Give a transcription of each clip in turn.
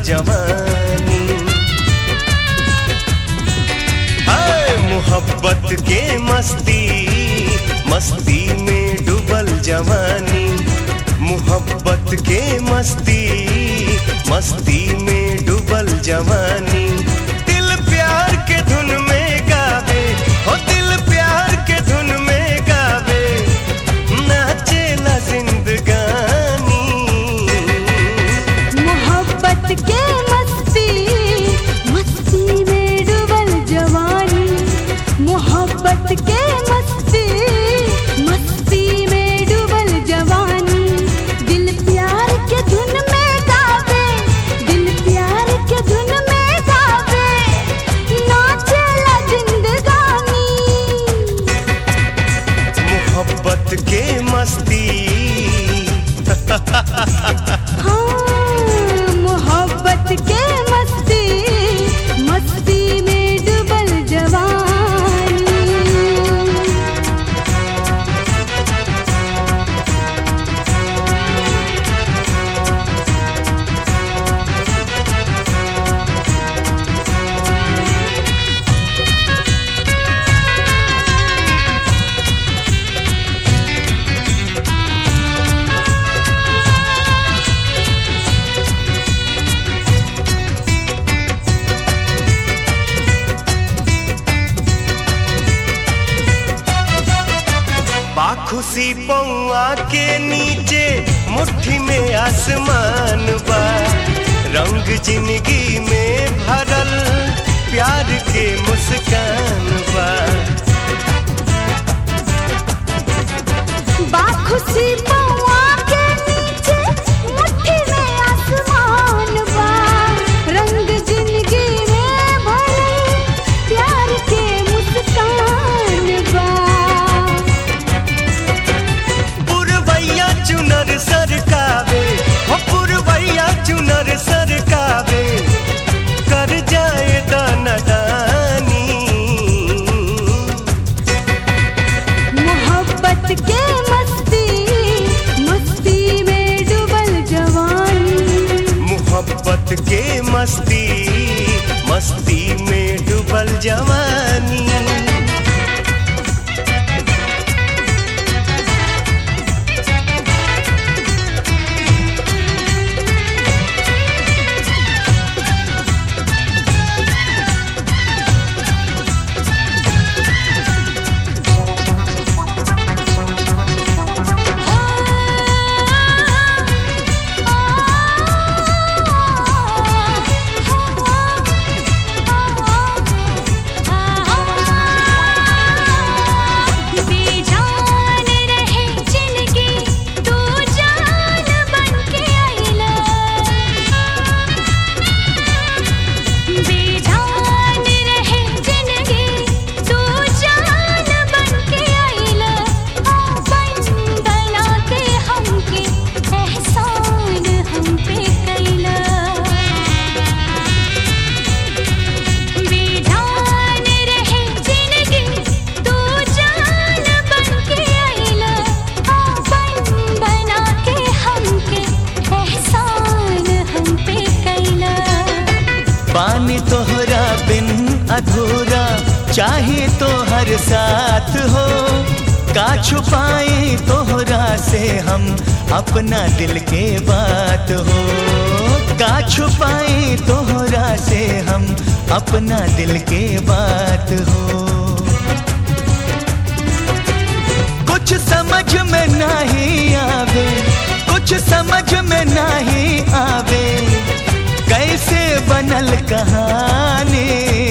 जवानी हाय मोहब्बत के मस्ती मस्ती में डूबल जवानी मोहब्बत के मस्ती मस्ती में डूबल जवानी दिल प्यार के धुन में गावे हो दिल प्यार के धुन में गावे नाचेला जिंदगानी मोहब्बत के मस्ती मस्ती में डूबल जवानी मोहब्बत के मस्ती मस्ती में डूबल जवानी दिल प्यार के धुन में गावे दिल प्यार के धुन में गावे नाचेला जिंदगानी मोहब्बत के मस्ती हाँ, मोहब्बत के मस्ती मस्ती में डूबल जवानी बाखुशी पौआ के नीचे मुट्ठी में आसमान बा रंग जिंदगी में भरल प्यार के मुस्कान बा बाखुशी पौआ के नीचे मुट्ठी में आसमान बा रंग जिंदगी में भरल प्यार के मुस्कान बा पुरवैया चुनर सरकावे हो पुरवैया चुनर सरकावे कर जाए दानी मोहब्बत के मस्ती मस्ती में डूबल जवानी मोहब्बत के मस्ती मस्ती में डूबल जवानी बेजान रहे जिंदगी तू जान बनके आइला बेजान रहे जिंदगी तू जान बनके आइला अपन बना के हमके एहसान हम पे कैला बेजान रहे जिंदगी तू जान बनके आइला अपन बना के हमके एहसान हम पे कैला पानी तोहरा बिन अधूरा चाहे तो हर साथ हो का छुपाए तोहरा से हम अपना दिल के बात हो का छुपाए तोहरा से हम अपना दिल के बात हो कुछ समझ में नहीं आवे कुछ समझ में नहीं आवे कैसे बनल कहानी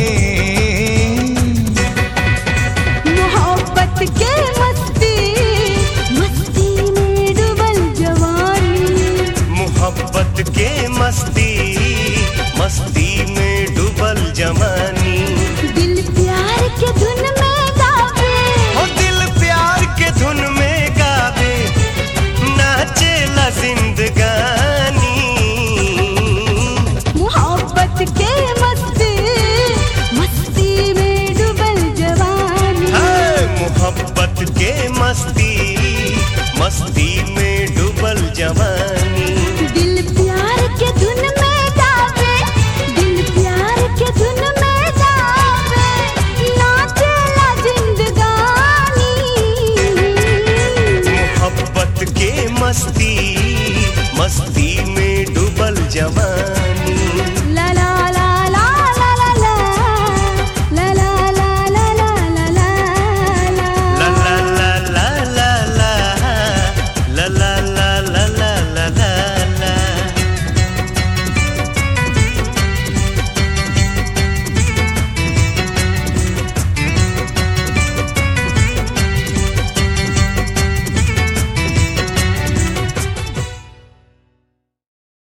मोहब्बत के मस्ती मस्ती में डूबल जवानी मोहब्बत के मस्ती मस्ती में डूबल जवानी दिल प्यार के धुन में गावे हो दिल प्यार के धुन में गावे नाचेला जिंदगानी मोहब्बत के मस्ती मस्ती में डूबल जवानी हाय मोहब्बत के मस्ती मस्ती में डूबल जवानी दिल प्यार के धुन में गावे जवानी